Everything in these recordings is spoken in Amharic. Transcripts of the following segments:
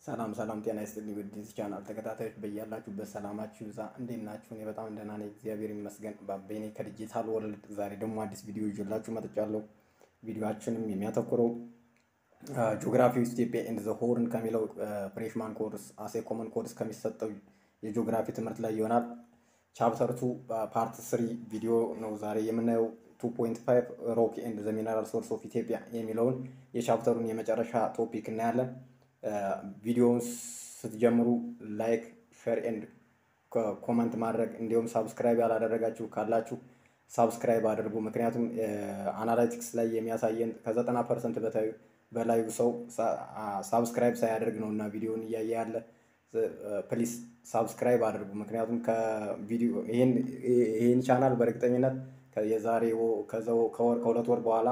ሰላም ሰላም፣ ጤና ይስጥልኝ ውድ የዚህ ቻናል ተከታታዮች በያላችሁበት ሰላማችሁ ይብዛ። እንዴት ናችሁ? እኔ በጣም ደህና ነኝ፣ እግዚአብሔር ይመስገን። ባቤኔ ከዲጂታል ወርልድ ዛሬ ደግሞ አዲስ ቪዲዮ ይዤላችሁ መጥቻለሁ። ቪዲዮችንም የሚያተኩረው ጂኦግራፊ ውስጥ ኢትዮጵያ ኤንድ ዘ ሆርን ከሚለው ፍሬሽማን ኮርስ አሴ ኮመን ኮርስ ከሚሰጠው የጂኦግራፊ ትምህርት ላይ ይሆናል። ቻፕተር ቱ ፓርት ስሪ ቪዲዮ ነው ዛሬ የምናየው። 2.5 ሮክ ኤንድ ዘ ሚነራል ሶርስ ኦፍ ኢትዮጵያ የሚለውን የቻፕተሩን የመጨረሻ ቶፒክ እናያለን። ቪዲዮውን ስትጀምሩ ላይክ፣ ሼር ኤንድ ኮመንት ማድረግ እንዲሁም ሳብስክራይብ ያላደረጋችሁ ካላችሁ ሳብስክራይብ አድርጉ። ምክንያቱም አናላይቲክስ ላይ የሚያሳየን ከዘጠና ፐርሰንት በላዩ ሰው ሳብስክራይብ ሳያደርግ ነው እና ቪዲዮውን እያየ ያለ ፕሊስ ሳብስክራይብ አድርጉ። ምክንያቱም ከቪዲዮ ይህን ቻናል በእርግጠኝነት የዛሬ ከወር ከሁለት ወር በኋላ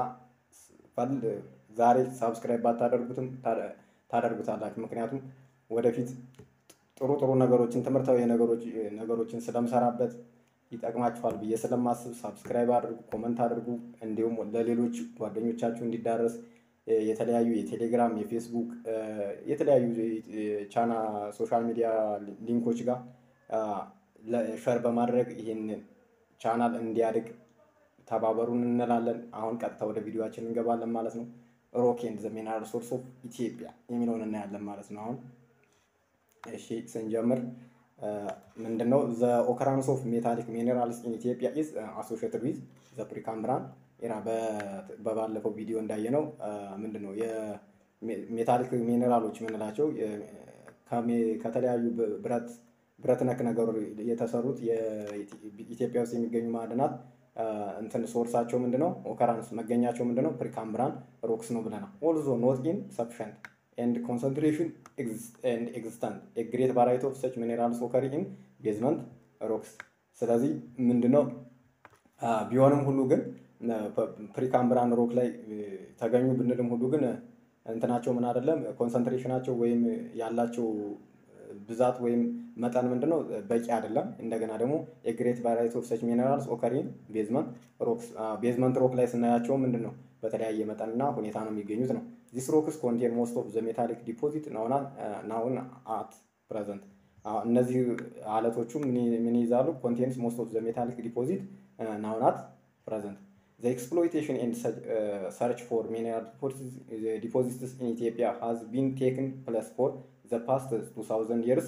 ዛሬ ሳብስክራይብ ባታደርጉትም ታደርጉታላችሁ። ምክንያቱም ወደፊት ጥሩ ጥሩ ነገሮችን ትምህርታዊ ነገሮችን ስለምሰራበት ይጠቅማችኋል ብዬ ስለማስብ ሳብስክራይብ አድርጉ፣ ኮመንት አድርጉ። እንዲሁም ለሌሎች ጓደኞቻችሁ እንዲዳረስ የተለያዩ የቴሌግራም፣ የፌስቡክ የተለያዩ ቻና ሶሻል ሚዲያ ሊንኮች ጋር ሸር በማድረግ ይህን ቻናል እንዲያድግ ተባበሩን እንላለን። አሁን ቀጥታ ወደ ቪዲዮችን እንገባለን ማለት ነው። ሮክ ኤንድ ዘ ሚነራል ሶርስ ኦፍ ኢትዮጵያ የሚለውን እናያለን ማለት ነው። አሁን እሺ ስንጀምር ምንድነው ዘ ኦከራንስ ኦፍ ሜታሊክ ሚኔራልስ ኢን ኢትዮጵያ ኢዝ አሶሺየትድ ዊዝ ዘ ፕሪካምብራን ኤራ በባለፈው ቪዲዮ እንዳየነው ምንድነው የሜታሊክ ሚኔራሎች የምንላቸው ከተለያዩ ብረት ብረት ነክ ነገሩ የተሰሩት ኢትዮጵያ ውስጥ የሚገኙ ማዕድናት እንትን ሶርሳቸው ምንድነው? ኦከራንስ መገኛቸው ምንድነው? ፕሪካምብራን ሮክስ ነው ብለናል። ኦልዞ ኖት ኢን ሰፊሸንት ኤንድ ኮንሰንትሬሽን ኤንድ ኤግዚስተንት ኤ ግሬት ቫራይቲ ኦፍ ሰች ሚኔራልስ ኦከር ኢን ቤዝመንት ሮክስ። ስለዚህ ምንድነው ቢሆንም ሁሉ ግን ፕሪካምብራን ሮክ ላይ ተገኙ ብንልም ሁሉ ግን እንትናቸው ምን አይደለም ኮንሰንትሬሽናቸው ወይም ያላቸው ብዛት ወይም መጠን ምንድነው በቂ አይደለም። እንደገና ደግሞ የግሬት ቫራይቲ ኦፍ ሰች ሚነራልስ ኦከሪን ቤዝመንት ሮክስ ቤዝመንት ሮክ ላይ ስናያቸው ምንድነው በተለያየ መጠንና ሁኔታ ነው የሚገኙት ነው። ዚስ ሮክስ ኮንቴን ሞስት ኦፍ ዘ ሜታሊክ ዲፖዚት ናውን አት ፕሬዘንት። እነዚህ አለቶቹ ምን ይይዛሉ? ኮንቴንስ ሞስት ኦፍ ዘ ሜታሊክ ዲፖዚት ናውን አት ፕሬዘንት ዘ ኤክስፕሎይቴሽን ኤንድ ሰርች ፎር ሚነራል ዲፖዚትስ ኢን ኢትዮጵያ ሃዝ ቢን ቴክን ፕለስ ፎር ዘ ፓስት 2000 የርስ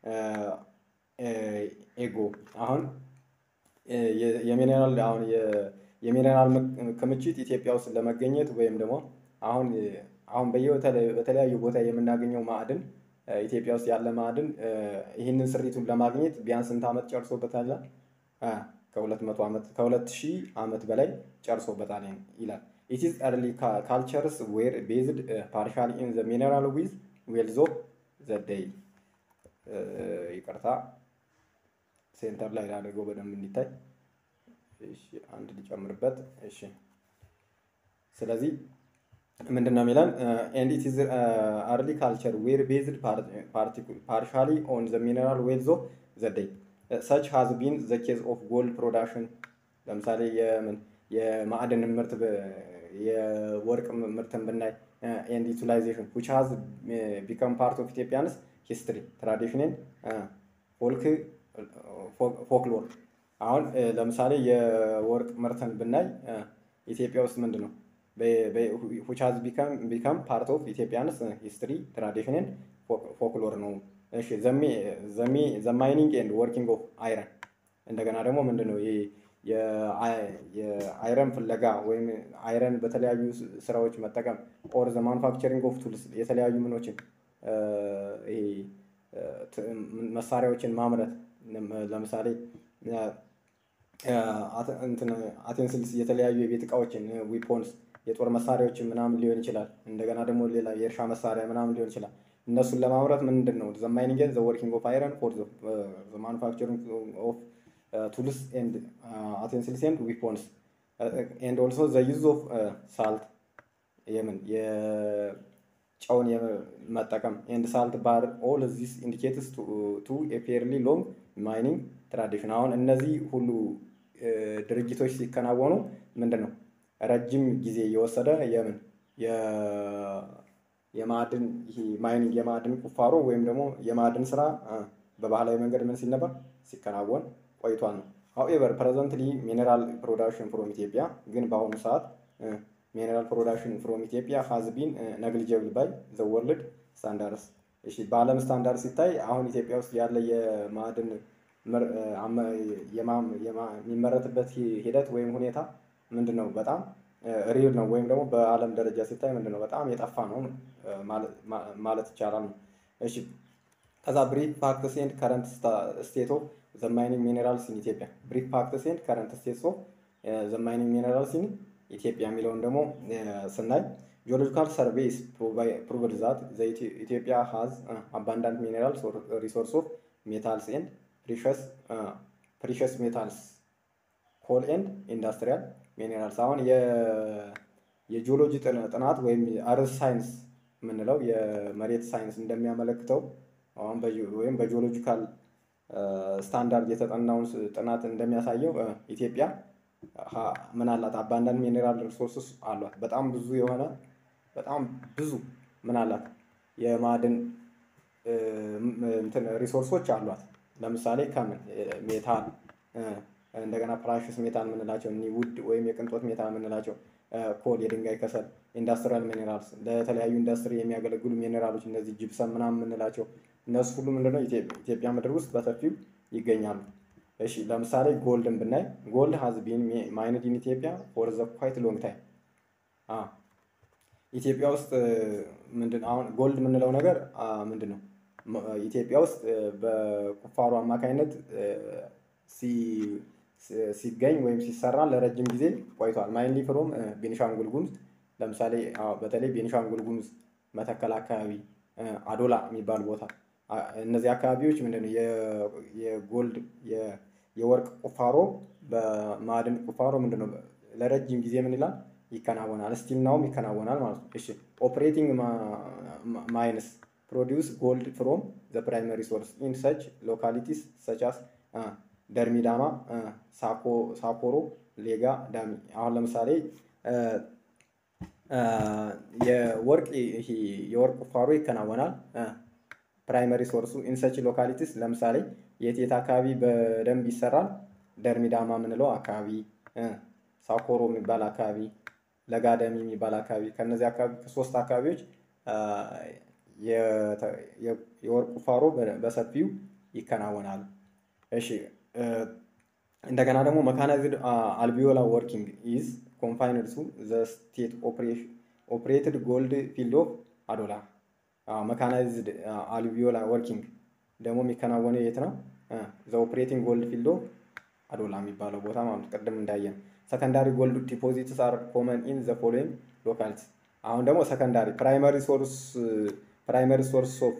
ኤጎ አሁን የሚኔራል አሁን የሚኔራል ክምችት ኢትዮጵያ ውስጥ ለመገኘት ወይም ደግሞ አሁን አሁን በተለያዩ ቦታ የምናገኘው ማዕድን ኢትዮጵያ ውስጥ ያለ ማዕድን ይህንን ስሪቱን ለማግኘት ቢያንስ ስንት ዓመት ጨርሶበታል? ከሁለት መቶ ዓመት ከሁለት ሺህ ዓመት በላይ ጨርሶበታል ይላል። ኢት ኢዝ ኤርሊ ካልቸርስ ዌር ቤዝድ ፓርሻሊ ኢን ዘ ሚኔራል ዊዝ ዌልዝ ኦፍ ዘደይ ይቅርታ፣ ሴንተር ላይ ላደርገው በደንብ እንዲታይ። እሺ አንድ ሊጨምርበት። እሺ ስለዚህ ምንድን ነው የሚለን? ኤንድ ኢት ኢዝ አርሊ ካልቸር ዌር ቤዝድ ፓርሻሊ ኦን ዘ ሚነራል ዌልዝ ኦፍ ዘደይ ሰች ሃዝ ቢን ዘ ኬዝ ኦፍ ጎልድ ፕሮዳክሽን። ለምሳሌ የማዕድን ምርት የወርቅ ምርትን ብናይ ኤንድ ዩቲላይዜሽን ዊች ሃዝ ቢከም ፓርት ኦፍ ኢትዮጵያንስ ሂስትሪ ትራዲሽንን ፎልክ ፎክሎር። አሁን ለምሳሌ የወርቅ ምርትን ብናይ ኢትዮጵያ ውስጥ ምንድን ነው ዊች ሃዝ ቢከም ፓርት ኦፍ ኢትዮጵያንስ ሂስትሪ ትራዲሽንን ፎክሎር ነው። እሺ ዘ ማይኒንግ ኤንድ ወርኪንግ ኦፍ አይረን እንደገና ደግሞ ምንድን ነው የአይረን ፍለጋ ወይም አይረን በተለያዩ ስራዎች መጠቀም ኦር ዘ ማኑፋክቸሪንግ ኦፍ ቱልስ የተለያዩ ምኖችን መሳሪያዎችን ማምረት ለምሳሌ አቴንስልስ የተለያዩ የቤት እቃዎችን ዊፖንስ የጦር መሳሪያዎችን ምናምን ሊሆን ይችላል። እንደገና ደግሞ ሌላ የእርሻ መሳሪያ ምናምን ሊሆን ይችላል። እነሱን ለማምረት ምንድን ነው ዘ ማይኒንግ ዘ ወርኪንግ ኦፍ አይረን ፎር ዘ ማኑፋክቸሪንግ ኦፍ ቱልስ ኤንድ አቴንስልስ ኤንድ ዊፖንስ ኤንድ ኦልሶ ዘ ዩዝ ኦፍ ሳልት የምን የጨውን መጠቀም ኤንድ ሳልት ባር ኦል ዚስ ኢንዲኬትስ ቱ ኤ ፌርሊ ሎንግ ማይኒንግ ትራዲሽን። አሁን እነዚህ ሁሉ ድርጊቶች ሲከናወኑ ምንድን ነው ረጅም ጊዜ እየወሰደ የምን የማዕድን ይሄ ማይኒንግ የማዕድን ቁፋሮ ወይም ደግሞ የማዕድን ስራ በባህላዊ መንገድ ምን ሲል ነበር ሲከናወን ቆይቷል ነው። ሀውኤቨር ፕሬዘንትሊ ሚኔራል ፕሮዳክሽን ፍሮም ኢትዮጵያ ግን በአሁኑ ሰዓት ሚኔራል ፕሮዳክሽን ፍሮም ኢትዮጵያ ሃዝ ቢን ነግሊጀብል ባይ ዘ ወርልድ ስታንዳርድስ። እሺ በዓለም ስታንዳርድ ሲታይ አሁን ኢትዮጵያ ውስጥ ያለ የማዕድን የሚመረትበት ሂደት ወይም ሁኔታ ምንድን ነው? በጣም ሪል ነው ወይም ደግሞ በዓለም ደረጃ ሲታይ ምንድን ነው? በጣም የጠፋ ነው ማለት ይቻላል ነው። እሺ ከዛ ብሪፍ ፋክትስ ኤንድ ከረንት ስቴት ኦፍ ዘ ማይኒንግ ሚኔራልስ ኢን ኢትዮጵያ ብሪፍ ፋክትስ ኤንድ ከረንት ስቴትስ ኦፍ ዘ ማይኒንግ ሚኔራልስ ኢን ኢትዮጵያ የሚለውን ደግሞ ስናይ ጂኦሎጂካል ሰርቬይስ ፕሩቭድ ዛት ኢትዮጵያ ሃዝ አባንዳንት ሚኔራልስ ሪሶርስ ኦፍ ሜታልስ ኤንድ ፕሪሸስ ሜታልስ ኮል ኤንድ ኢንዱስትሪያል ሚኔራልስ። አሁን የጂኦሎጂ ጥናት ወይም አርዝ ሳይንስ የምንለው የመሬት ሳይንስ እንደሚያመለክተው አሁን ወይም በጂኦሎጂካል ስታንዳርድ የተጠናውን ጥናት እንደሚያሳየው ኢትዮጵያ ምን አላት? አባንዳንት ሚኔራል ሪሶርስስ አሏት። በጣም ብዙ የሆነ በጣም ብዙ ምን አላት? የማዕድን ሪሶርሶች አሏት። ለምሳሌ ከምን ሜታል እንደገና ፕራሽስ ሜታል የምንላቸው እኒ ውድ ወይም የቅንጦት ሜታል የምንላቸው ኮል፣ የድንጋይ ከሰል፣ ኢንዱስትሪያል ሚኔራልስ ለተለያዩ ኢንዱስትሪ የሚያገለግሉ ሚኔራሎች እነዚህ ጅብሰም ምናምን የምንላቸው እነሱ ሁሉ ምንድነው ኢትዮጵያ ምድር ውስጥ በሰፊው ይገኛሉ። እሺ ለምሳሌ ጎልድን ብናይ ጎልድ ሀዝ ቢን ማይንድ ኢን ኢትዮጵያ ፎር ዘ ኳይት ሎንግ ታይም። ኢትዮጵያ ውስጥ ምንድን አሁን ጎልድ የምንለው ነገር ምንድን ነው? ኢትዮጵያ ውስጥ በቁፋሮ አማካኝነት ሲገኝ ወይም ሲሰራ ለረጅም ጊዜ ቆይቷል። ማይንሊ ፍሮም ቤኒሻንጉል ጉሙዝ ለምሳሌ በተለይ ቤኒሻንጉል ጉሙዝ መተከል አካባቢ አዶላ የሚባል ቦታ እነዚህ አካባቢዎች ምንድነው የጎልድ የወርቅ ቁፋሮ በማዕድን ቁፋሮ ምንድነው ለረጅም ጊዜ ምን ይላል ይከናወናል። ስቲል ናውም ይከናወናል ማለት ነው። እሺ ኦፕሬቲንግ ማይንስ ፕሮዲውስ ጎልድ ፍሮም ዘ ፕራይመሪ ሶርስ ኢን ሰች ሎካሊቲስ ሰቻስ ደርሚዳማ፣ ሳኮሮ፣ ሌጋ፣ ዳሚ። አሁን ለምሳሌ የወርቅ የወርቅ ቁፋሮ ይከናወናል። ፕራይመሪ ሶርሱ ኢንሰች ሎካሊቲስ ለምሳሌ የት የት አካባቢ በደንብ ይሰራል? ደርሚዳማ የምንለው አካባቢ፣ ሳኮሮ የሚባል አካባቢ፣ ለጋደሚ የሚባል አካባቢ ከነዚህ አካባቢ ከሶስት አካባቢዎች የወርቅ ቁፋሮ በሰፊው ይከናወናል። እሺ እንደገና ደግሞ መካናይዝድ አልቢዮላ ወርኪንግ ኢዝ ኮንፋይንድ ቱ ዘ ስቴት ኦፕሬትድ ጎልድ ፊልድ ኦፍ አዶላ። መካናይዝድ አልቢዮላ ወርኪንግ ደግሞ የሚከናወነው የት ነው? ዘ ኦፕሬቲንግ ጎልድ ፊልድ ኦፍ አዶላ የሚባለው ቦታ ማለት ቅድም እንዳየን። ሰከንዳሪ ጎልድ ዲፖዚትስ አር ኮመን ኢን ዘ ፎሎዊንግ ሎካሊቲ። አሁን ደግሞ ሰከንዳሪ ፕራይመሪ ሶርስ ፕራይመሪ ሶርስ ኦፍ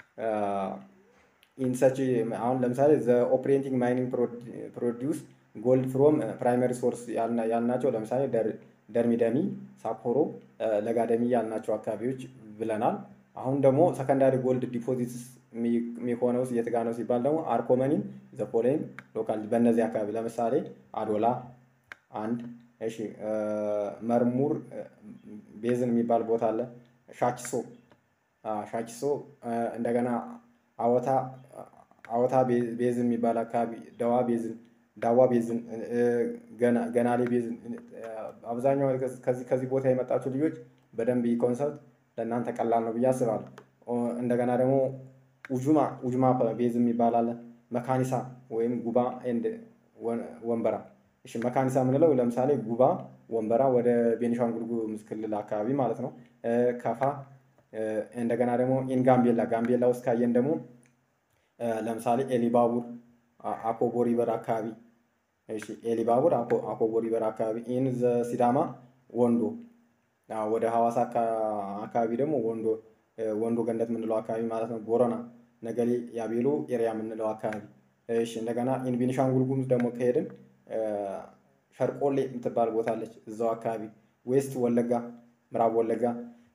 ኢንሰች አሁን ለምሳሌ ዘ ኦፕሬቲንግ ማይኒንግ ፕሮዲውስ ጎልድ ፍሮም ፕራይመሪ ሶርስ ያልናቸው ለምሳሌ ደርሚደሚ፣ ሳፖሮ፣ ለጋደሚ ያልናቸው አካባቢዎች ብለናል። አሁን ደግሞ ሰከንዳሪ ጎልድ ዲፖዚትስ የሚሆነው የት ጋ ነው ሲባል ደግሞ አርኮመኒን ዘ ፎሎዊንግ ሎካል በእነዚህ አካባቢ ለምሳሌ አዶላ አንድ፣ እሺ መርሙር ቤዝን የሚባል ቦታ አለ። ሻኪሶ ሻኪሶ እንደገና አወታ አወታ ቤዝን የሚባል አካባቢ ደዋ ቤዝን ዳዋ ቤዝን ገናሌ ቤዝን አብዛኛው ከዚህ ከዚህ ቦታ የመጣችሁ ልጆች በደንብ ይህ ኮንሰፕት ለእናንተ ቀላል ነው ብዬ አስባለሁ። እንደገና ደግሞ ኡጁማ ኡጁማ ቤዝ የሚባል አለ። መካኒሳ ወይም ጉባ ኤንድ ወንበራ። እሺ መካኒሳ የምንለው ለምሳሌ ጉባ ወንበራ ወደ ቤኒሻንጉል ጉሙዝ ክልል አካባቢ ማለት ነው። ከፋ እንደገና ደግሞ ኢን ጋምቤላ ጋምቤላ ውስጥ ካየን ደግሞ ለምሳሌ ኤሊባቡር አኮቦ ሪቨር አካባቢ እሺ ኤሊባቡር አኮቦ ሪቨር አካባቢ ኢን ዘ ሲዳማ ወንዶ ወደ ሐዋሳ አካባቢ ደግሞ ወንዶ ወንዶ ገንደት የምንለው አካባቢ ማለት ነው። ቦረና ነገሌ ያቤሎ ኤሪያ የምንለው አካባቢ እሺ እንደገና ኢን ቤኒሻንጉል ጉሙዝ ደግሞ ከሄድን ሸርቆሌ የምትባል ቦታ አለች እዛው አካባቢ ዌስት ወለጋ ምዕራብ ወለጋ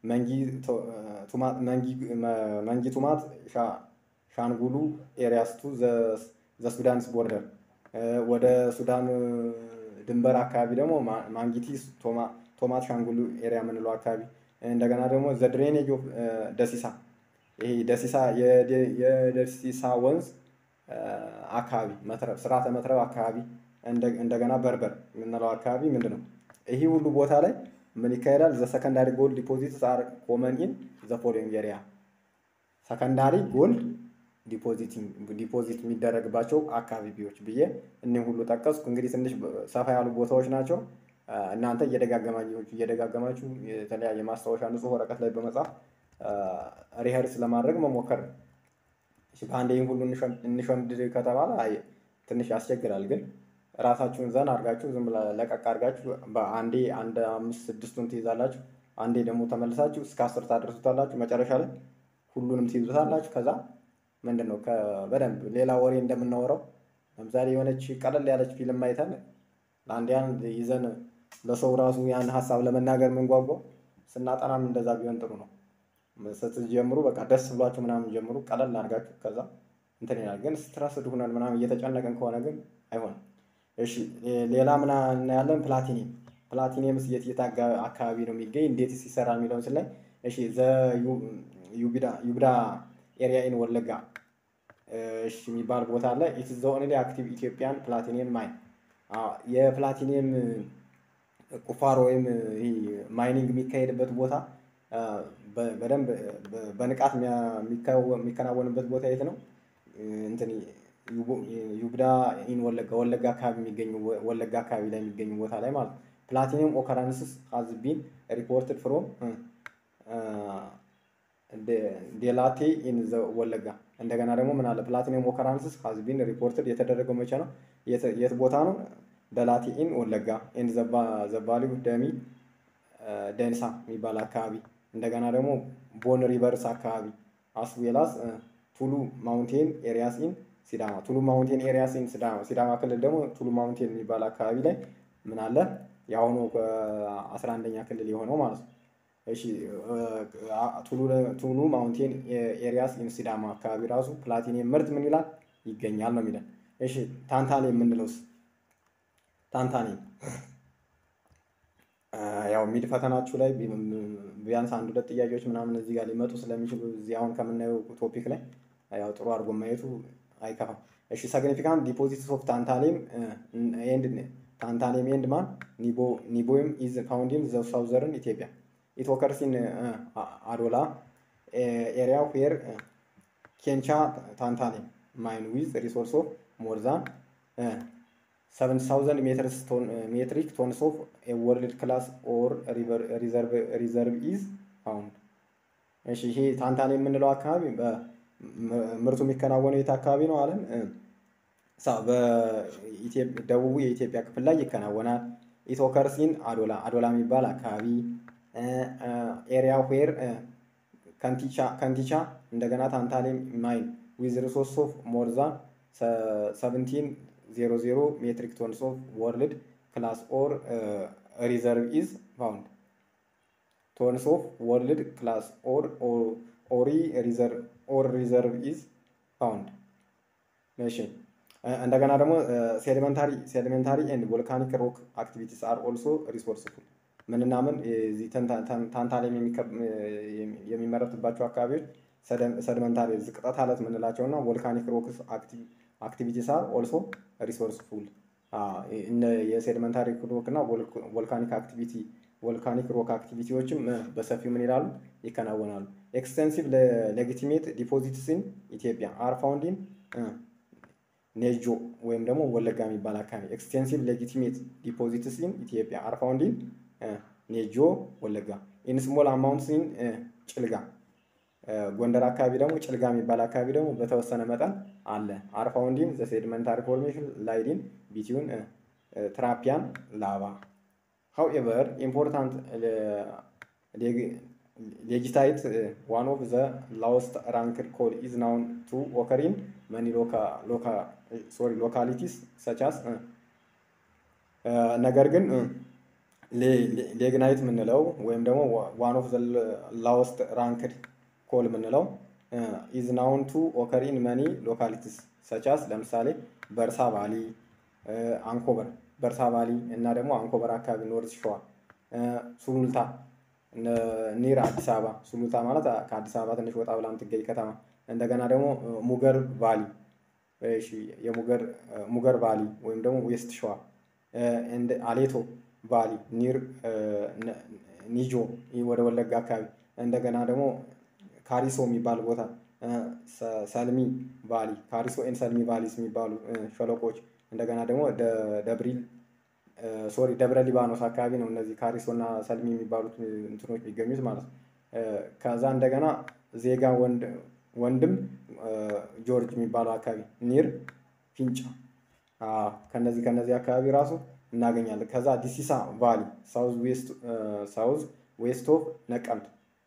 መንጊ ቱማት ሻንጉሉ ኤሪያስ ቱ ዘ ሱዳንስ ቦርደር ወደ ሱዳን ድንበር አካባቢ ደግሞ ማንጊቲ ቶማት ሻንጉሉ ኤሪያ የምንለው አካባቢ እንደገና ደግሞ ዘ ድሬኔጅ ኦፍ ደሲሳ ይሄ ደሲሳ የደሲሳ ወንዝ አካባቢ መትረብ ስርዓተ መትረብ አካባቢ እንደገና በርበር የምንለው አካባቢ ምንድን ነው? ይህ ሁሉ ቦታ ላይ ምን ይካሄዳል? ዘ ሰከንዳሪ ጎልድ ዲፖዚትስ አር ኮመን ኢን ዘ ፎሎዊንግ ኤሪያ ሰከንዳሪ ጎልድ ዲፖዚት የሚደረግባቸው አካባቢዎች ብዬ እኒህ ሁሉ ጠቀስኩ። እንግዲህ ትንሽ ሰፋ ያሉ ቦታዎች ናቸው። እናንተ እየደጋገማችሁ እየደጋገማችሁ የተለያየ ማስታወሻ ንጹህ ወረቀት ላይ በመጻፍ ሪኸርስ ለማድረግ መሞከር ነው። በአንዴ ይህን ሁሉ እንሸምድድ ከተባለ ትንሽ ያስቸግራል። ግን ራሳችሁን ዘን አድርጋችሁ ዝም ብላ ለቀቅ አድርጋችሁ በአንዴ አንድ አምስት ስድስቱን ትይዛላችሁ። አንዴ ደግሞ ተመልሳችሁ እስከ አስር ታደርሱታላችሁ። መጨረሻ ላይ ሁሉንም ትይዙታላችሁ። ከዛ ምንድን ነው በደንብ ሌላ ወሬ እንደምናወራው ለምሳሌ የሆነች ቀለል ያለች ፊልም አይተን ለአንድ ያን ይዘን ለሰው ራሱ ያን ሀሳብ ለመናገር የምንጓጓው ስናጠናም እንደዛ ቢሆን ጥሩ ነው። ስትጀምሩ በቃ ደስ ብሏችሁ ምናምን ጀምሩ፣ ቀለል አድርጋችሁ ከዛ እንትን ይላል። ግን ስትረስድ ሁነን ምናምን እየተጨነቀን ከሆነ ግን አይሆንም። እሺ ሌላ ምና እናያለን። ፕላቲኒየም ፕላቲኒየምስ የት የት አካባቢ ነው የሚገኝ እንዴትስ ይሰራል የሚለውን ስላይ እሺ ዘ ዩብዳ ኤሪያ ኢን ወለጋ እሺ የሚባል ቦታ አለ። ኢት ዘ ኦንሊ አክቲቭ ኢትዮጵያን ፕላቲኒየም ማይን የፕላቲኒየም ቁፋሮ ወይም ማይኒንግ የሚካሄድበት ቦታ በደንብ በንቃት የሚከናወንበት ቦታ የት ነው? እንትን ዩብዳ ኢን ወለጋ ወለጋ አካባቢ የሚገኙ ወለጋ አካባቢ ላይ የሚገኙ ቦታ ላይ ማለት ነው። ፕላቲኒየም ኦከራንስስ ሀዝ ቢን ሪፖርትድ ፍሮም ዴላቴ ኢን ዘ ወለጋ። እንደገና ደግሞ ምን አለ? ፕላቲኒየም ኦከራንስስ ሀዝ ቢን ሪፖርትድ የተደረገው መቼ ነው? የት ቦታ ነው? ደላቴ ኢን ወለጋ ኢን ዘባሊው ደሚ ደንሳ የሚባል አካባቢ እንደገና ደግሞ ቦን ሪቨርስ አካባቢ አስዌላስ ቱሉ ማውንቴን ኤሪያስ ኢን ሲዳማ ቱሉ ማውንቴን ኤሪያስ ኢን ሲዳማ ሲዳማ ክልል ደግሞ ቱሉ ማውንቴን የሚባል አካባቢ ላይ ምን አለ የአሁኑ አስራ አንደኛ ክልል የሆነው ማለት ነው። እሺ ቱሉ ማውንቴን ኤሪያስ ኢን ሲዳማ አካባቢ ራሱ ፕላቲኒየም ምርት ምን ይላል ይገኛል ነው የሚለን። እሺ ታንታኔም የምንለውስ ታንታኔም ያው ሚድ ፈተናችሁ ላይ ቢያንስ አንድ ሁለት ጥያቄዎች ምናምን እዚህ ጋር ሊመጡ ስለሚችሉ እዚህ አሁን ከምናየው ቶፒክ ላይ ያው ጥሩ አድርጎ ማየቱ አይከፋም። እሺ ሰግኒፊካንት ዲፖዚትስ ኦፍ ታንታሌም ኤንድ ታንታሌም ኤንድ ማን ኒቦይም ኢዝ ፋውንድ ኢን ዘ ሳውዘርን ኢትዮጵያ ኢት ኦከርስ ኢን አዶላ ኤሪያ ዌር ኬንቻ ታንታሌም ማይን ዊዝ ሪሶርስ ኦፍ ሞር ዛን ሰቨን ታውዘንድ ሜትሪክ ቶንስ ኦፍ ወርልድ ክላስ ኦር ሪዘርቭ ኢዝ ፋውንድ። እሺ ይሄ ታንታን የምንለው አካባቢ ምርቱ የሚከናወነው የት አካባቢ ነው አለን? ደቡቡ የኢትዮጵያ ክፍል ላይ ይከናወናል። ኢቶከርሲን አዶላ አዶላ የሚባል አካባቢ ኤሪያ ዌር ከንቲቻ እንደገና ታንታሌም ማይን ዊዝ ሪሶርስ ኦፍ ሞር ዛን ሰቨንቲን ዜሮ ዜሮ ሜትሪክ ቶንስ ኦፍ ወርልድ ክላስ ኦር ሪዘርቭ ኢዝ ፋውንድ ቶንስ ኦፍ ወርልድ ክላስ ኦር ኦሪ ኦር ሪዘርቭ ኢዝ ፋውንድ። እሺ እንደገና ደግሞ ሴዲመንታሪ ሴዲመንታሪ ኤንድ ቮልካኒክ ሮክ አክቲቪቲስ አር ኦልሶ ሪሶርስፉል ምንና ምን ታንታሌም የሚመረትባቸው አካባቢዎች ሰዲመንታሪ ዝቅጠት አለት የምንላቸው እና ቮልካኒክ ሮክስ አክቲቪቲስ አር ኦልሶ ሪሶርስፉል የሴዲመንታሪ ሮክ እና ቮልካኒክ አክቲቪቲ ቮልካኒክ ሮክ አክቲቪቲዎችም በሰፊው ምን ይላሉ ይከናወናሉ። ኤክስቴንሲቭ ሌጊቲሜት ዲፖዚትስን ኢትዮጵያ አር ፋውንዲን ኔጆ ወይም ደግሞ ወለጋ የሚባል አካባቢ ኤክስቴንሲቭ ሌጊቲሜት ዲፖዚትስን ኢትዮጵያ አር ፋውንዲን ኔጆ ወለጋ ኢን ስሞል አማውንትስን ጭልጋ ጎንደር አካባቢ ደግሞ ጭልጋ የሚባል አካባቢ ደግሞ በተወሰነ መጠን አለ። አር ፋውንዲን ዘ ሴዲመንታሪ ፎርሜሽን ላይዲን ቢትዊን ትራፒያን ላቫ ሃውኤቨር ኢምፖርታንት ሌጂታይት ዋን ኦፍ ዘ ላውስት ራንክድ ኮል ኢዝ ናውን ቱ ኦከሪን መኒ ሶሪ ሎካሊቲስ ሰቻስ ነገር ግን ሌግናይት የምንለው ወይም ደግሞ ዋን ኦፍ ዘ ላውስት ራንክድ ኮል የምንለው ኢዝ ናውን ቱ ኦከሪን መኒ ሎካሊቲስ ሰቻስ ለምሳሌ በርሳ ቫሊ፣ አንኮበር በርሳ ቫሊ እና ደግሞ አንኮበር አካባቢ ኖርዝ ሸዋ፣ ሱሉልታ ኒር አዲስ አበባ ሱሉልታ ማለት ከአዲስ አበባ ትንሽ ወጣ ብላ የምትገኝ ከተማ። እንደገና ደግሞ ሙገር ቫሊ የሙገር ሙገር ቫሊ ወይም ደግሞ ዌስት ሸዋ አሌቶ ቫሊ ኒር ኒጆ ወደ ወለጋ አካባቢ እንደገና ደግሞ ካሪሶ የሚባል ቦታ ሰልሚ ቫሊ ካሪሶ ኤን ሰልሚ ቫሊስ የሚባሉ ሸለቆች እንደገና ደግሞ ደብሪል ሶሪ ደብረ ሊባኖስ አካባቢ ነው እነዚህ ካሪሶ እና ሰልሚ የሚባሉት እንትኖች የሚገኙት ማለት ነው። ከዛ እንደገና ዜጋ ወንድም ጆርጅ የሚባለው አካባቢ ኒር ፊንጫ ከነዚህ ከነዚህ አካባቢ ራሱ እናገኛለን። ከዛ ዲሲሳ ቫሊ ሳውዝ ዌስት ኦፍ ነቀምት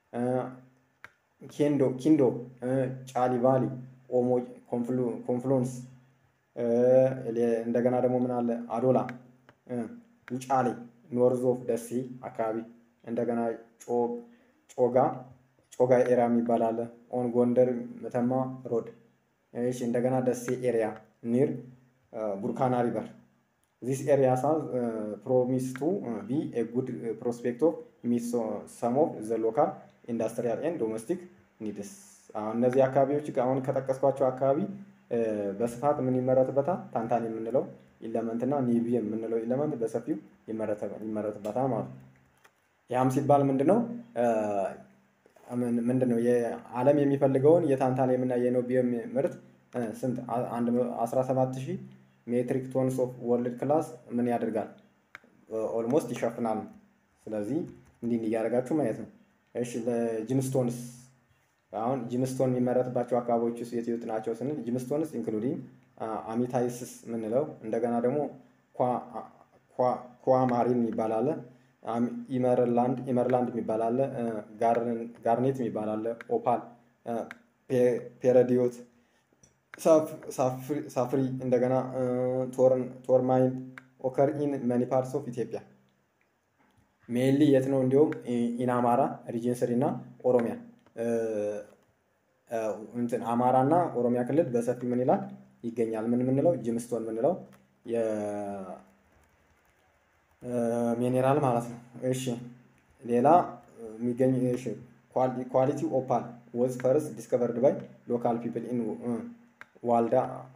ኬንዶ ኪንዶ ጫሊ ቫሊ ኦሞ ኮንፍሉንስ እንደገና ደግሞ ምን አለ አዶላ ውጫሌ ኖርዝ ኦፍ ደሴ አካባቢ እንደገና ጮጋ ጮጋ ኤሪያ የሚባል አለ ኦን ጎንደር መተማ ሮድ እሺ እንደገና ደሴ ኤሪያ ኒር ቡርካና ሪቨር ዚስ ኤሪያ ሳዝ ፕሮሚስ ቱ ቢ ኤ ጉድ ፕሮስፔክት ኦፍ ሚት ሰም ኦፍ ዘ ሎካል ኢንዱስትሪያል ኤንድ ዶሜስቲክ ኒድስ። አሁን እነዚህ አካባቢዎች አሁን ከጠቀስኳቸው አካባቢ በስፋት ምን ይመረትበታል? ታንታን የምንለው ኢለመንት እና ኒቢየም የምንለው ኢለመንት በሰፊው ይመረትበታል ማለት ነው። ያም ሲባል ምንድነው ምንድነው የዓለም የሚፈልገውን የታንታኒየም እና የኖቢየም ምርት ስንት 17 ሺህ ሜትሪክ ቶንስ ኦፍ ወርልድ ክላስ ምን ያደርጋል? ኦልሞስት ይሸፍናል። ስለዚህ እንዲህ እንዲህ እያደረጋችሁ ማየት ነው። እሺ ለጂምስቶንስ አሁን ጂምስቶን የሚመረትባቸው አካባቢዎች ውስጥ የት የት ናቸው ስንል ጂምስቶንስ ኢንክሉዲንግ አሚታይስስ የምንለው እንደገና ደግሞ ኳማሪን የሚባል አለ፣ ኢመርላንድ ኢመርላንድ የሚባል አለ፣ ጋርኔት የሚባል አለ፣ ኦፓል፣ ፔረዲዮት፣ ሳፍሪ እንደገና ቶርማይን ኦከር ኢን መኒ ፓርትስ ኦፍ ኢትዮጵያ ሜንሊ የት ነው? እንዲሁም ኢናማራ ሪጅን ስሪ እና ኦሮሚያ እንትን አማራ እና ኦሮሚያ ክልል በሰፊ ምን ይላል ይገኛል። ምን ምንለው ጅምስቶን ምንለው ሚኔራል ማለት ነው። እሺ ሌላ የሚገኝ እሺ ኳሊቲ ኦፓል ወዝ ፈርስ ዲስከቨርድ ባይ ሎካል ፒፕል ኢን ዋልዳ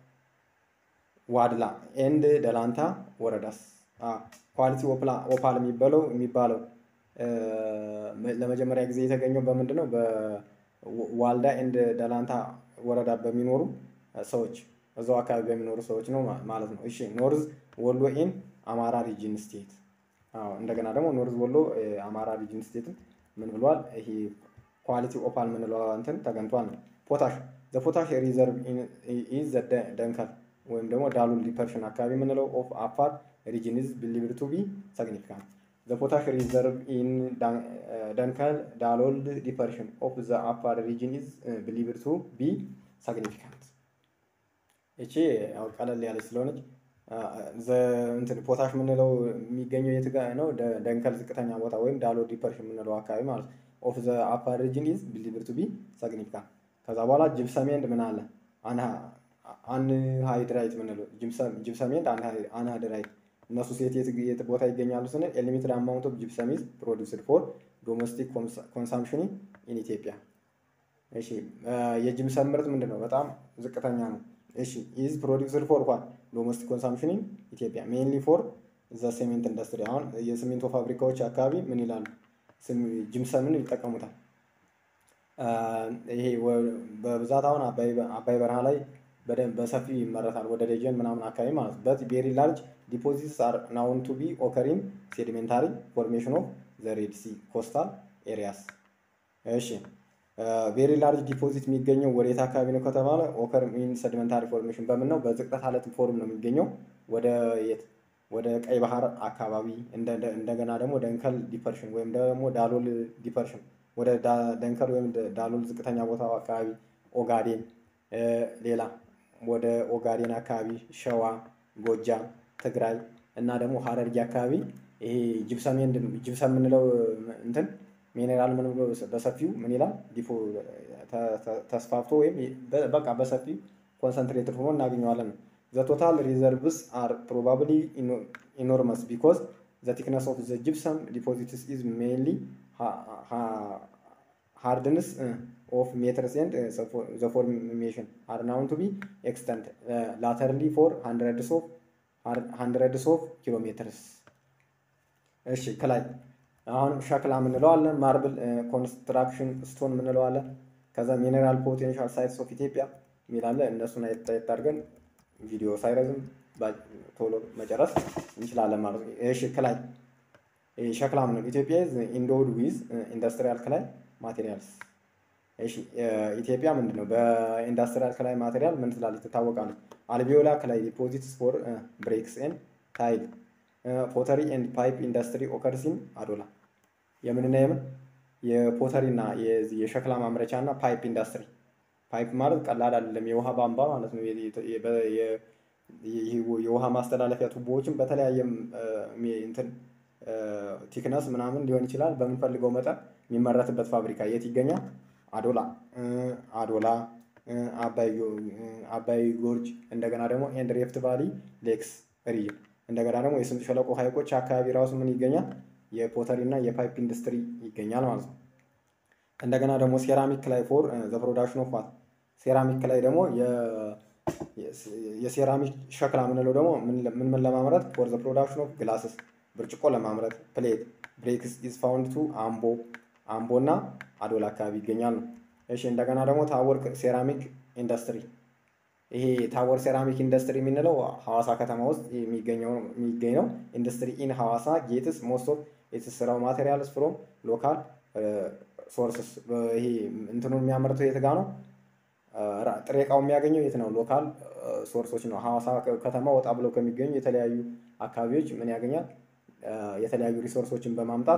ዋድላ ኤንድ ደላንታ ወረዳስ ኳሊቲ ኦፓል የሚባለው የሚባለው ለመጀመሪያ ጊዜ የተገኘው በምንድን ነው? በዋልዳ ኤንድ ደላንታ ወረዳ በሚኖሩ ሰዎች እዛው አካባቢ በሚኖሩ ሰዎች ነው ማለት ነው። እሺ ኖርዝ ወሎ ኢን አማራ ሪጅን ስቴት። እንደገና ደግሞ ኖርዝ ወሎ አማራ ሪጅን ስቴትን ምን ብሏል? ይሄ ኳሊቲ ኦፓል ምንለው እንትን ተገኝቷል ነው። ፖታሽ ዘ ፖታሽ ሪዘርቭ ኢዝ ዘ ደንከል ወይም ደግሞ ዳሉል ዲፐርሽን አካባቢ የምንለው ኦፍ አፋር region is believed to be significant. The potash reserve in Dankal Dalol depression of the upper region is uh, believed to be significant. እቺ ያው ቀለል ያለች ስለሆነች እንትን ፖታሽ የምንለው የሚገኘው የት ጋ ነው? ደንከል ዝቅተኛ ቦታ ወይም ዳሎ ዲፐርሽን የምንለው አካባቢ ማለት ነው። ኦፍ ዘ አፓር ሪጅን ኢዝ ቢሊቭድ ቱ ቢ ሲግኒፊካንት። ከዛ በኋላ ጅብሰም ኤንድ ምን አለ አንሃይድራይት የምንለው ጅብሰም ኤንድ አንሃይድራይት እነሱ ሴት የት ቦታ ይገኛሉ ስንል ኤሊሚትድ አማውንት ኦፍ ጂፕሰም ኢዝ ፕሮዲውስድ ፎር ዶሜስቲክ ኮንሳምፕሽን ኢን ኢትዮጵያ። እሺ የጂፕሰም ምርት ምንድን ነው? በጣም ዝቅተኛ ነው። እሺ ኢዝ ፕሮዲውስድ ፎር ዋን ዶሜስቲክ ኮንሳምፕሽን ኢን ኢትዮጵያ ሜንሊ ፎር ዘ ሲሜንት ኢንዱስትሪ። አሁን የሲሚንቶ ፋብሪካዎች አካባቢ ምን ይላሉ? ጂፕሰምን ይጠቀሙታል። ይሄ በብዛት አሁን አባይ በረሃ ላይ በደንብ በሰፊው ይመረታል። ወደ ደጀን ምናምን አካባቢ ማለት ነው። በት ቬሪ ላርጅ ዲፖዚትስ አር ናውን ቱ ቢ ኦከሪንግ ሴዲሜንታሪ ፎርሜሽን ኦፍ ዘ ሬድ ሲ ኮስታል ኤሪያስ። እሺ ቬሪ ላርጅ ዲፖዚት የሚገኘው ወዴት አካባቢ ነው ከተባለ ኦከር ሚን ሴዲሜንታሪ ፎርሜሽን በምን ነው? በዝቅጠት አለት ፎርም ነው የሚገኘው ወደ የት ወደ ቀይ ባህር አካባቢ እንደገና ደግሞ ደንከል ዲፐርሽን ወይም ደግሞ ዳሎል ዲፐርሽን ወደ ደንከል ወይም ዳሎል ዝቅተኛ ቦታ አካባቢ ኦጋዴን ሌላ ወደ ኦጋዴን አካባቢ ሸዋ፣ ጎጃም፣ ትግራይ እና ደግሞ ሀረርጌ አካባቢ ይሄ ጅብሰም ጅብሰም የምንለው እንትን ሚኔራል ምን ብሎ በሰፊው ምን ይላል ዲፖ ተስፋፍቶ ወይም በቃ በሰፊው ኮንሰንትሬትድ ሆኖ እናገኘዋለን። ዘ ቶታል ሪዘርቭስ አር ፕሮባብሊ ኢኖርመስ ቢኮዝ ዘ ቲክነስ ኦፍ ዘ ጅብሰም ዲፖዚትስ ኢዝ ሜንሊ ሃርድንስ ኦፍ ሜትርስ ኤንድ ዘ ፎርሜሽን አር ናውን ቱ ቢ ኤክስተንድ ላተርሊ ፎር ሃንድረድስ ኦፍ ሃንድረድስ ኦፍ ኪሎ ሜትርስ። እሺ ከላይ አሁን ሸክላ የምንለው አለ፣ ማርብል ኮንስትራክሽን ስቶን የምንለው አለ። ከዛ ሚኔራል ፖቴንሻል ሳይትስ ኦፍ ኢትዮጵያ የሚላለ እነሱን አየት አድርገን ቪዲዮ ሳይረዝም ቶሎ መጨረስ እንችላለን ማለት ነው። እሺ ከላይ ሸክላ ምንለው ኢትዮጵያ ኢንዶድ ዊዝ ኢንዱስትሪያል ከላይ ማቴሪያልስ። እሺ ኢትዮጵያ ምንድን ነው? በኢንዱስትሪያል ከላይ ማቴሪያል ምን ትላለች? ትታወቃለች። አልቢዮላ ከላይ ዲፖዚትስ ፎር ብሬክስ ኤንድ ታይል ፖተሪ ኤንድ ፓይፕ ኢንዱስትሪ ኦከርሲን አዶላ የምንና የምን የፖተሪ እና የሸክላ ማምረቻ እና ፓይፕ ኢንዱስትሪ። ፓይፕ ማለት ቀላል አይደለም፣ የውሃ ቧንቧ ማለት ነው። የውሃ ማስተላለፊያ ቱቦዎችን በተለያየ እንትን ቲክነስ ምናምን ሊሆን ይችላል በምንፈልገው መጠን የሚመረትበት ፋብሪካ የት ይገኛል? አዶላ አዶላ፣ አባይ ጎርጅ፣ እንደገና ደግሞ ኤንድ ሬፍት ቫሊ ሌክስ ሪጅን እንደገና ደግሞ የስምጥ ሸለቆ ሀይቆች አካባቢ ራሱ ምን ይገኛል? የፖተሪ እና የፓይፕ ኢንዱስትሪ ይገኛል ማለት ነው። እንደገና ደግሞ ሴራሚክ ላይ ፎር ዘ ፕሮዳክሽን ኦፍ ዋት ሴራሚክ ላይ ደግሞ የሴራሚክ ሸክላ የምንለው ደግሞ ምን ምን ለማምረት ፎር ዘ ፕሮዳክሽን ኦፍ ግላስስ ብርጭቆ ለማምረት ፕሌት ብሬክስ ኢዝ ፋውንድ ቱ አምቦ አምቦ እና አዶላ አካባቢ ይገኛል ነው። እሺ እንደገና ደግሞ ታወር ሴራሚክ ኢንዱስትሪ ይሄ ታወር ሴራሚክ ኢንዱስትሪ የምንለው ሐዋሳ ከተማ ውስጥ የሚገኘው የሚገኝ ነው። ኢንዱስትሪ ኢን ሐዋሳ ጌትስ ሞስት ኦፍ ኢትስ ስራው ማቴሪያልስ ፍሮም ሎካል ሶርስስ። ይሄ እንትኑን የሚያመርተው የት ጋ ነው? ጥሬ እቃው የሚያገኘው የት ነው? ሎካል ሶርሶች ነው። ሐዋሳ ከተማ ወጣ ብለው ከሚገኙ የተለያዩ አካባቢዎች ምን ያገኛል? የተለያዩ ሪሶርሶችን በማምጣት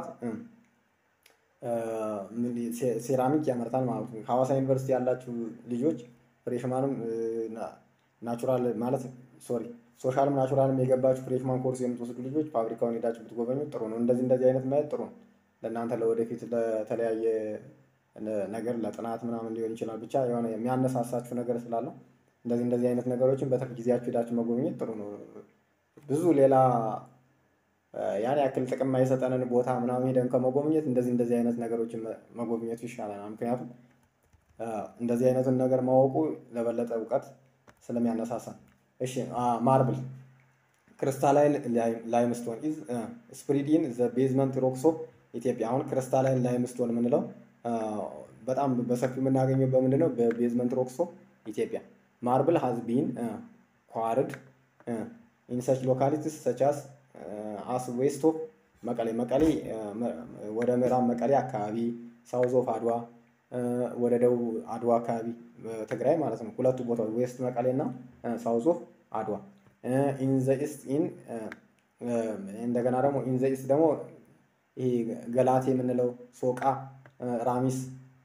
ሴራሚክ ያመርታል ማለት ነው። ሐዋሳ ዩኒቨርሲቲ ያላችሁ ልጆች ፍሬሽማንም ናቹራል ማለት ሶሪ ሶሻልም ናቹራልም የገባችሁ ፍሬሽማን ኮርስ የምትወስዱ ልጆች ፋብሪካውን ሄዳችሁ ብትጎበኙ ጥሩ ነው። እንደዚህ እንደዚህ አይነት ማየት ጥሩ ነው ለእናንተ ለወደፊት ለተለያየ ነገር ለጥናት ምናምን ሊሆን ይችላል። ብቻ የሆነ የሚያነሳሳችሁ ነገር ስላለው እንደዚህ እንደዚህ አይነት ነገሮችን በትርፍ ጊዜያችሁ ሄዳችሁ መጎብኘት ጥሩ ነው። ብዙ ሌላ ያን ያክል ጥቅም የማይሰጠንን ቦታ ምናምን ሄደን ከመጎብኘት እንደዚህ እንደዚህ አይነት ነገሮችን መጎብኘቱ ይሻለናል። ምክንያቱም እንደዚህ አይነቱን ነገር ማወቁ ለበለጠ እውቀት ስለሚያነሳሳ። እሺ ማርብል ክሪስታላይን ላይምስቶን ኢዝ ስፕሪድ ኢን ዘ ቤዝመንት ሮክስ ኦፍ ኢትዮጵያ። አሁን ክሪስታላይን ላይምስቶን የምንለው በጣም በሰፊው የምናገኘው በምንድን ነው? በቤዝመንት ሮክስ ኦፍ ኢትዮጵያ። ማርብል ሃዝ ቢን ኳርድ ኢን ሰች ሎካሊቲስ ሰቻስ አስ ዌስት ኦፍ መቀሌ መቀሌ ወደ ምዕራብ መቀሌ አካባቢ ሳውዝ ኦፍ አድዋ ወደ ደቡብ አድዋ አካባቢ ትግራይ ማለት ነው። ሁለቱ ቦታዎች ዌስት መቀሌ እና ሳውዝ ኦፍ አድዋ። ኢን ዘ ኢስት ኢን እንደገና ደግሞ ኢን ዘ ኢስት ደግሞ ይሄ ገላቴ የምንለው ሶቃ፣ ራሚስ፣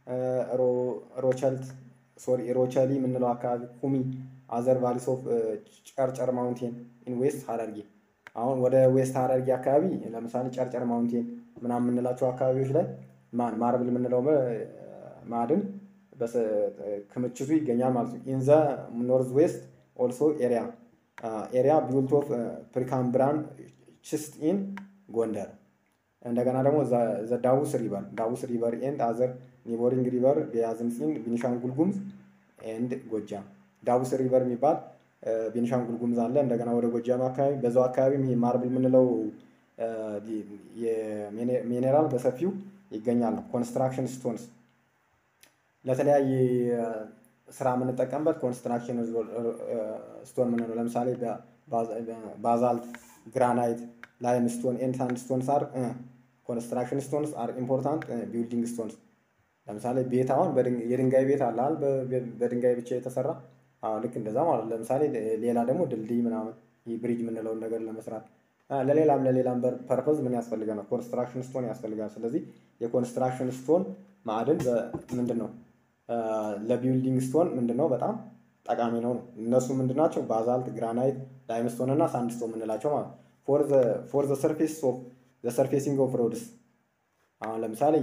ሮቸልት ሶሪ ሮቸሊ የምንለው አካባቢ ኩሚ፣ አዘር ቫሊስ ኦፍ ጨርጨር ማውንቴን ኢን ዌስት ሀረርጌ አሁን ወደ ዌስት ሀረርጌ አካባቢ ለምሳሌ ጨርጨር ማውንቴን ምናምን የምንላቸው አካባቢዎች ላይ ማን ማርብል የምንለው ማዕድን ክምችቱ ይገኛል ማለት ነው። ኢን ዘ ኖርዝ ዌስት ኦልሶ ኤሪያ ኤሪያ ቢውልት ኦፍ ፕሪካምብራን ችስት ኢን ጎንደር እንደገና ደግሞ ዘ ዳውስ ሪቨር ዳውስ ሪቨር ኤንድ አዘር ኒቦሪንግ ሪቨር ቢያዝንስ ኢን ቤኒሻንጉል ጉሙዝ ኤንድ ጎጃም ዳውስ ሪቨር የሚባል ቤኒሻንጉል ጉሙዝ አለ። እንደገና ወደ ጎጃም አካባቢ በዛው አካባቢ ይሄ ማርብል የምንለው ሚኔራል በሰፊው ይገኛል። ኮንስትራክሽን ስቶንስ ለተለያየ ስራ የምንጠቀምበት ኮንስትራክሽን ስቶን የምንለው ለምሳሌ ባዛልት፣ ግራናይት፣ ላይም ስቶን ኤንድ ሳንድ ስቶንስ አር ኮንስትራክሽን ስቶንስ አር ኢምፖርታንት ቢልዲንግ ስቶንስ። ለምሳሌ ቤት አሁን የድንጋይ ቤት አለ በድንጋይ ብቻ የተሰራ ልክ እንደዛ ማለት ለምሳሌ ሌላ ደግሞ ድልድይ ምናምን ይህ ብሪጅ የምንለውን ነገር ለመስራት ለሌላም ለሌላም ፐርፐዝ ምን ያስፈልገናል? ኮንስትራክሽን ስቶን ያስፈልጋል። ስለዚህ የኮንስትራክሽን ስቶን ማዕድን ምንድን ነው? ለቢልዲንግ ስቶን ምንድን ነው በጣም ጠቃሚ ነው ነው። እነሱ ምንድን ናቸው? ባዛልት፣ ግራናይት፣ ላይምስቶን እና ሳንድስቶን የምንላቸው ማለት ፎር ዘ ሰርፌስ ኦፍ ዘ ሰርፌሲንግ ኦፍ ሮድስ አሁን ለምሳሌ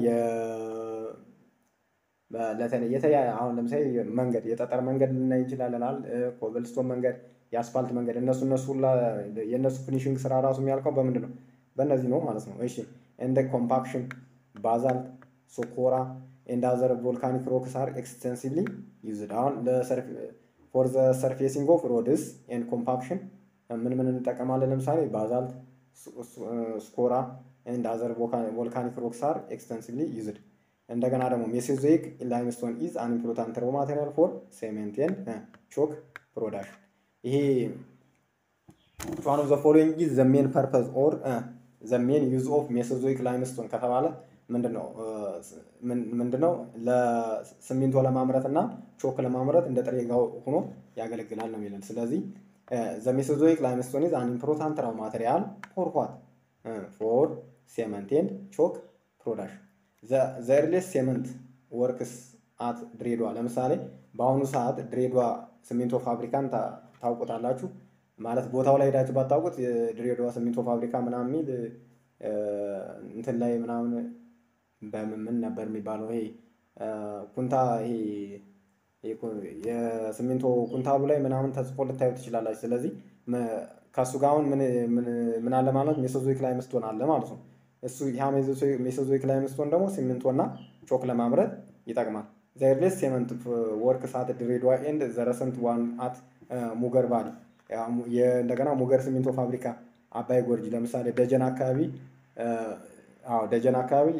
የተለያየ አሁን ለምሳሌ መንገድ የጠጠር መንገድ ልናይ እንችላለናል። ኮብልስቶን መንገድ፣ የአስፋልት መንገድ እነሱ እነሱ የእነሱ ፊኒሽንግ ስራ ራሱ የሚያልቀው በምንድን ነው? በእነዚህ ነው ማለት ነው። እሺ እንደ ኮምፓክሽን ባዛልት፣ ሶኮራ ኤንድ አዘር ቮልካኒክ ሮክስ አር ኤክስቴንሲቭሊ ዩዝድ። አሁን ፎር ዘ ሰርፌሲንግ ኦፍ ሮድስ ኤንድ ኮምፓክሽን ምን ምን እንጠቀማለን? ለምሳሌ ባዛልት፣ ስኮራ ኤንድ አዘር ቮልካኒክ ሮክስ አር ኤክስቴንሲቭሊ ዩዝድ። እንደገና ደግሞ ሜሶዞይክ ላይምስቶን ኢዝ አን ኢምፖርታንት ሮ ማቴሪያል ፎር ሴሜንት ኤንድ ቾክ ፕሮዳክሽን። ይሄ ዋን ኦፍ ዘ ፎሎዊንግ ኢዝ ዘ ሜን ፐርፐዝ ኦር ዘ ሜን ዩዝ ኦፍ ሜሶዞይክ ላይምስቶን ከተባለ ምንድነው ምንድነው ለሲሚንቶ ለማምረት እና ቾክ ለማምረት እንደ ጥሬ ዕቃ ሆኖ ያገለግላል ነው የሚለን። ስለዚህ ዘ ሜሶዞይክ ላይምስቶን ኢዝ አን ኢምፖርታንት ራው ማቴሪያል ፎር ዋት ፎር ሴመንት ኤንድ ቾክ ፕሮዳክሽን ዘ ኤርሊየስት ሴመንት ወርክስ አት ድሬዳዋ። ለምሳሌ በአሁኑ ሰዓት ድሬዳዋ ሲሚንቶ ፋብሪካን ታውቁታላችሁ። ማለት ቦታው ላይ ሄዳችሁ ባታውቁት የድሬዳዋ ሲሚንቶ ፋብሪካ ምናምን የሚል እንትን ላይ ምናምን በምን ምን ነበር የሚባለው? ይሄ ኩንታ ይሄ የሲሚንቶ ኩንታሉ ላይ ምናምን ተጽፎ ልታዩ ትችላላችሁ። ስለዚህ ከእሱ ጋር አሁን ምን አለ ማለት ሜሶዞይክ ላይምስቶን አለ ማለት ነው። እሱ ያ ሜሶዞይክ ላይምስቶን ደግሞ ሲሚንቶ እና ቾክ ለማምረት ይጠቅማል። ዘ ኤርሊየስት ሴመንት ወርክስ አት ድሬዳዋ ኤንድ ዘ ረሰንት ዋን አት ሙገር ቫሊ። እንደገና ሙገር ሲሚንቶ ፋብሪካ አባይ ጎርጅ ለምሳሌ ደጀን አካባቢ አዎ ደጀን አካባቢ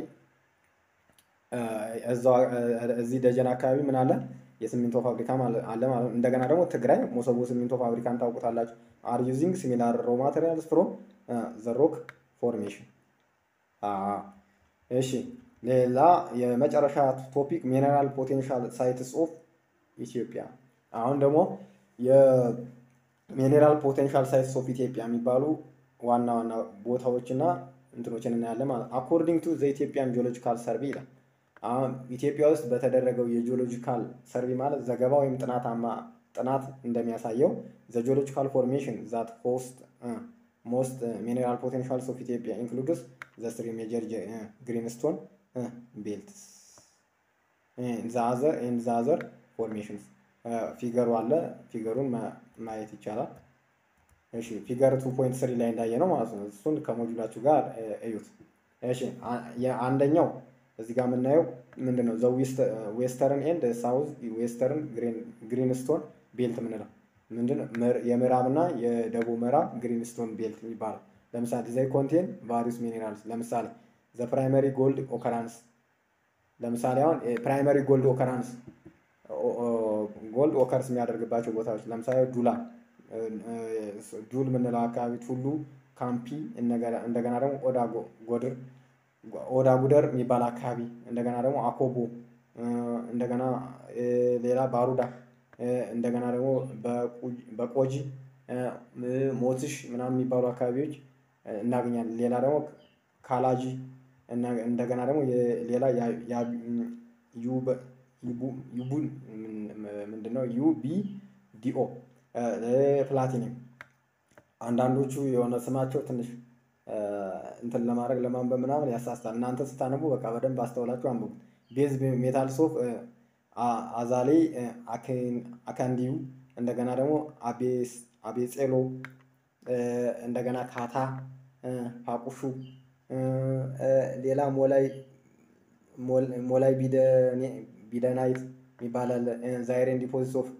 እዚህ ደጀን አካባቢ ምን አለ የሲሚንቶ ፋብሪካ አለ ማለት ነው። እንደገና ደግሞ ትግራይ ሞሰቦ ሲሚንቶ ፋብሪካን ታውቁታላችሁ። አር ዩዚንግ ሲሚላር ሮ ማቴሪያልስ ፍሮም ዘ ሮክ ፎርሜሽን። እሺ ሌላ የመጨረሻ ቶፒክ ሚነራል ፖቴንሻል ሳይትስ ኦፍ ኢትዮጵያ። አሁን ደግሞ የሚኔራል ፖቴንሻል ሳይትስ ኦፍ ኢትዮጵያ የሚባሉ ዋና ዋና ቦታዎችና እንትኖችን እናያለን ማለት አኮርዲንግ ቱ ዘ ኢትዮጵያን ጂኦሎጂካል ሰርቪ ይላል። አሁን ኢትዮጵያ ውስጥ በተደረገው የጂኦሎጂካል ሰርቪ ማለት ዘገባ ወይም ጥናታማ ጥናት እንደሚያሳየው ዘ ጂኦሎጂካል ፎርሜሽን ዛት ሆስት ሞስት ሚኔራል ፖቴንሻልስ ኦፍ ኢትዮጵያ ኢንክሉድስ ዘ ስሪ ሜጀር ግሪንስቶን ቤልትስ ዛዘር ኤንድ ዛዘር ፎርሜሽንስ ፊገሩ አለ። ፊገሩን ማየት ይቻላል። እሺ ፊገር ቱ ፖይንት ስሪ ላይ እንዳየ ነው ማለት ነው። እሱን ከሞጁላችሁ ጋር እዩት። እሺ አንደኛው እዚህ ጋር የምናየው ምንድን ነው? ዘ ዌስተርን ኤንድ ሳውዝ ዌስተርን ግሪንስቶን ቤልት የምንለው ምንድን የምዕራብና የደቡብ ምዕራብ ግሪንስቶን ቤልት የሚባለው ለምሳሌ ዘይ ኮንቴን ቫሪስ ሚኔራልስ ለምሳሌ ዘ ፕራይመሪ ጎልድ ኦከራንስ ለምሳሌ አሁን ፕራይመሪ ጎልድ ኦከራንስ ጎልድ ኦከርስ የሚያደርግባቸው ቦታዎች ለምሳሌ ዱላ ዱል የምንለው አካባቢ ቱሉ ካምፒ እንደገና ደግሞ ኦዳ ጎድር ኦዳ ጉደር የሚባል አካባቢ እንደገና ደግሞ አኮቦ እንደገና ሌላ ባሩዳ እንደገና ደግሞ በቆጂ ሞትሽ ምናምን የሚባሉ አካባቢዎች እናገኛለን። ሌላ ደግሞ ካላጂ እንደገና ደግሞ ሌላ ዩቡን ምንድነው ዩ ቢ ዲኦ ፕላቲኒየም አንዳንዶቹ የሆነ ስማቸው ትንሽ እንትን ለማድረግ ለማንበብ ምናምን ያሳስታል። እናንተ ስታነቡ በቃ በደንብ አስተውላችሁ አንብቡ። ቤዝ ሜታልስ ኦፍ አዛሌ አካንዲዩ እንደገና ደግሞ አቤጼሎ እንደገና ካታ ፋቁሹ ሌላ ሞላይ ሞላይ ቢደናይት የሚባል አለ። ዛይሬን ዲፖዚት ኦፍ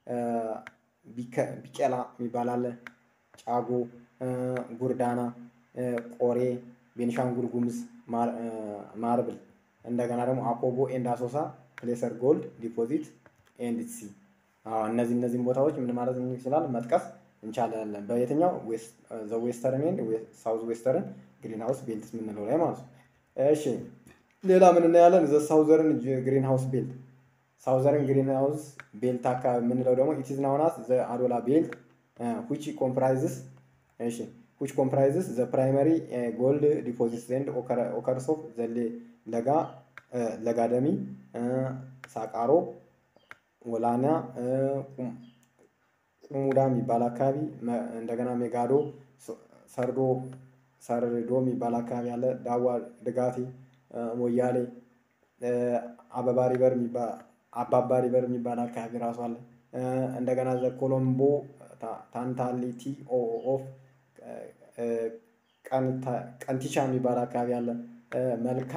ቢቄላ የሚባል አለ። ጫጎ፣ ጉርዳና፣ ቆሬ፣ ቤኒሻንጉል ጉሙዝ ማርብል እንደገና ደግሞ አኮቦ ኤንድ አሶሳ ፕሌሰር ጎልድ ዲፖዚት ኤንድ ሲ እነዚህ እነዚህም ቦታዎች ምን ማለት ይችላል መጥቀስ እንቻላለን። በየትኛው ዘ ዌስተርን ኤንድ ሳውዝ ዌስተርን ግሪን ሃውስ ቤልትስ የምንለው ላይ ማለት ነው። እሺ ሌላ ምን እናያለን? ዘ ሳውዘርን ግሪን ሃውስ ቤልት ሳውዘርን ግሪን ሃውስ ቤልት አካባቢ የምንለው ደግሞ ኢትዝ ናውናስ ዘ አዶላ ቤልት ዊች ኮምፕራይዝስ እሺ ዊች ኮምፕራይዝስ ዘ ፕራይመሪ ጎልድ ዲፖዚትስ ኤንድ ኦከርስ ኦፍ ዘ ለጋ ለጋደሚ ሳቃሮ ወላና ቁሙዳ የሚባል አካባቢ እንደገና ሜጋዶ ሰርዶ ሰርዶ የሚባል አካባቢ አለ። ዳዋ ድጋቴ ሞያሌ አበባ ሪቨር አባባ ሪቨር የሚባል አካባቢ ራሱ አለ። እንደገና ዘ ኮሎምቦ ታንታሊቲ ኦፍ ቀንቲቻ የሚባል አካባቢ አለ። መልካ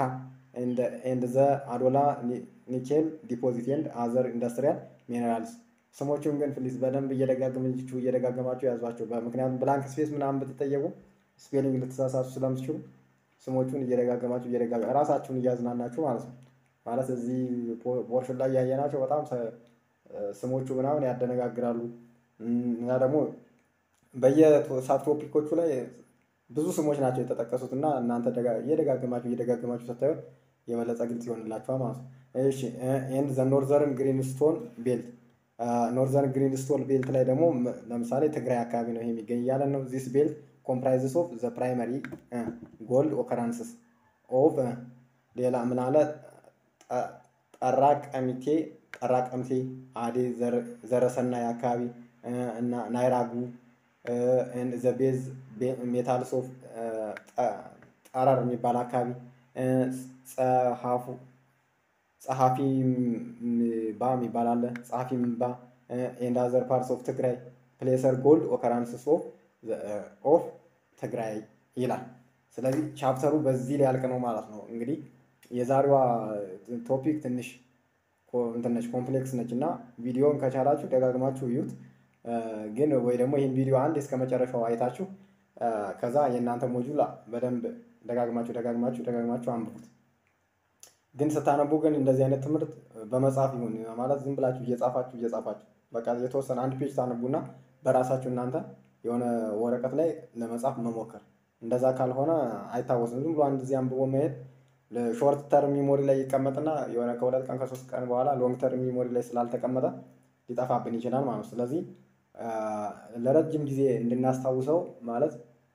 ኤንድ ዘ አዶላ ኒኬል ዲፖዚት ኤንድ አዘር ኢንዱስትሪያል ሚኔራልስ። ስሞቹን ግን ፕሊዝ በደንብ እየደጋገማችሁ እየደጋገማችሁ ያዟቸው። ምክንያቱም ብላንክ ስፔስ ምናምን ብትጠየቁ ስፔሊንግ ልትሳሳቱ ስለምትችሉ ስሞቹን እየደጋገማችሁ እየደጋገ ራሳችሁን እያዝናናችሁ ማለት ነው። ማለት እዚህ ፖርሽን ላይ ያየናቸው በጣም ስሞቹ ምናምን ያደነጋግራሉ እና ደግሞ በየሳብ ቶፒኮቹ ላይ ብዙ ስሞች ናቸው የተጠቀሱት እና እናንተ እየደጋገማችሁ እየደጋገማችሁ ስታዩት የበለጠ ግልጽ ይሆንላችኋል ማለት ነው። እሺ ኤንድ ዘ ኖርዘርን ግሪንስቶን ቤልት ኖርዘርን ግሪንስቶን ቤልት ላይ ደግሞ ለምሳሌ ትግራይ አካባቢ ነው ይሄ የሚገኝ እያለን ነው። ዚስ ቤልት ኮምፕራይዝስ ኦፍ ዘ ፕራይመሪ ጎልድ ኦከራንስስ ኦፍ ሌላ ምን አለ ጠራ ቀሚቴ ጠራ ቀምቴ አዴ ዘረሰናይ አካባቢ እና ናይራጉ ዘ ቤዝ ሜታልስ ኦፍ ጠረር የሚባል አካባቢ ጸሐፉ ጸሐፊ ባ የሚባል አለ። ጸሐፊ ምባ ኤንድ አዘር ፓርትስ ኦፍ ትግራይ ፕሌሰር ጎልድ ኦከራንስስ ኦፍ ትግራይ ይላል። ስለዚህ ቻፕተሩ በዚህ ላይ ያልቅ ነው ማለት ነው። እንግዲህ የዛሬዋ ቶፒክ ትንሽ እንትን ነች ኮምፕሌክስ ነች እና ቪዲዮን ከቻላችሁ ደጋግማችሁ እዩት። ግን ወይ ደግሞ ይህን ቪዲዮ አንድ እስከ መጨረሻው አይታችሁ ከዛ የእናንተ ሞጁላ በደንብ ደጋግማችሁ ደጋግማችሁ ደጋግማችሁ አንብቡት። ግን ስታነቡ ግን እንደዚህ አይነት ትምህርት በመጽሐፍ ይሁን ማለት ዝም ብላችሁ እየጻፋችሁ እየጻፋችሁ በቃ የተወሰነ አንድ ፔጅ ታነቡና በራሳችሁ እናንተ የሆነ ወረቀት ላይ ለመጻፍ መሞከር። እንደዛ ካልሆነ አይታወስም። ዝም ብሎ አንድ ጊዜ አንብቦ መሄድ ሾርት ተርም ሚሞሪ ላይ ይቀመጥና የሆነ ከሁለት ቀን ከሶስት ቀን በኋላ ሎንግ ተርም ሚሞሪ ላይ ስላልተቀመጠ ሊጠፋብን ይችላል ማለት ነው። ስለዚህ ለረጅም ጊዜ እንድናስታውሰው ማለት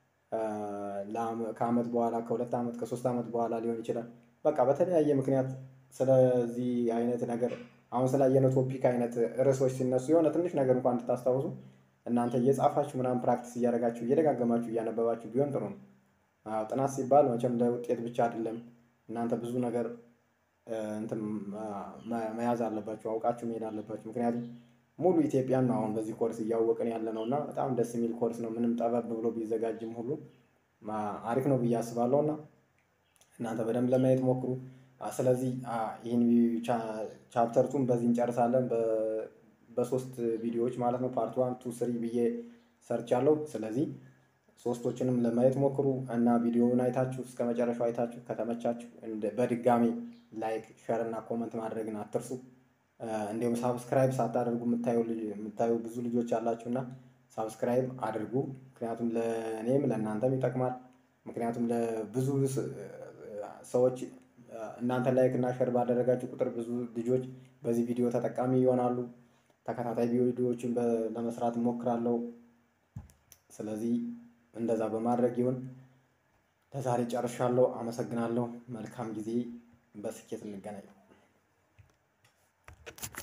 ከአመት በኋላ ከሁለት ዓመት ከሶስት ዓመት በኋላ ሊሆን ይችላል። በቃ በተለያየ ምክንያት ስለዚህ አይነት ነገር አሁን ስላየነው ቶፒክ አይነት ርዕሶች ሲነሱ የሆነ ትንሽ ነገር እንኳን እንድታስታውሱ እናንተ እየጻፋችሁ ምናምን ፕራክቲስ እያደረጋችሁ እየደጋገማችሁ እያነበባችሁ ቢሆን ጥሩ ነው። ጥናት ሲባል መቼም ለውጤት ብቻ አይደለም። እናንተ ብዙ ነገር እንትን መያዝ አለባችሁ፣ አውቃችሁ መሄድ አለባችሁ። ምክንያቱም ሙሉ ኢትዮጵያን ነው አሁን በዚህ ኮርስ እያወቅን ያለ ነው እና በጣም ደስ የሚል ኮርስ ነው። ምንም ጠበብ ብሎ ቢዘጋጅም ሁሉ አሪፍ ነው ብዬ አስባለሁ እና እናንተ በደንብ ለማየት ሞክሩ። ስለዚህ ይህን ቻፕተር ቱን በዚህ እንጨርሳለን በሶስት ቪዲዮዎች ማለት ነው። ፓርት ዋን ቱ ስሪ ብዬ ሰርች አለው። ስለዚህ ሶስቶችንም ለማየት ሞክሩ እና ቪዲዮውን አይታችሁ እስከ መጨረሻው አይታችሁ ከተመቻችሁ በድጋሚ ላይክ፣ ሸር እና ኮመንት ማድረግን አትርሱ። እንዲሁም ሳብስክራይብ ሳታደርጉ የምታዩ ብዙ ልጆች አላችሁ እና ሳብስክራይብ አድርጉ። ምክንያቱም ለእኔም ለእናንተም ይጠቅማል። ምክንያቱም ለብዙ ሰዎች እናንተ ላይክ እና ሸር ባደረጋችሁ ቁጥር ብዙ ልጆች በዚህ ቪዲዮ ተጠቃሚ ይሆናሉ። ተከታታይ ቪዲዮዎችን ለመስራት እሞክራለሁ። ስለዚህ እንደዛ በማድረግ ይሁን። ለዛሬ ጨርሻለሁ። አመሰግናለሁ። መልካም ጊዜ። በስኬት እንገናኝ።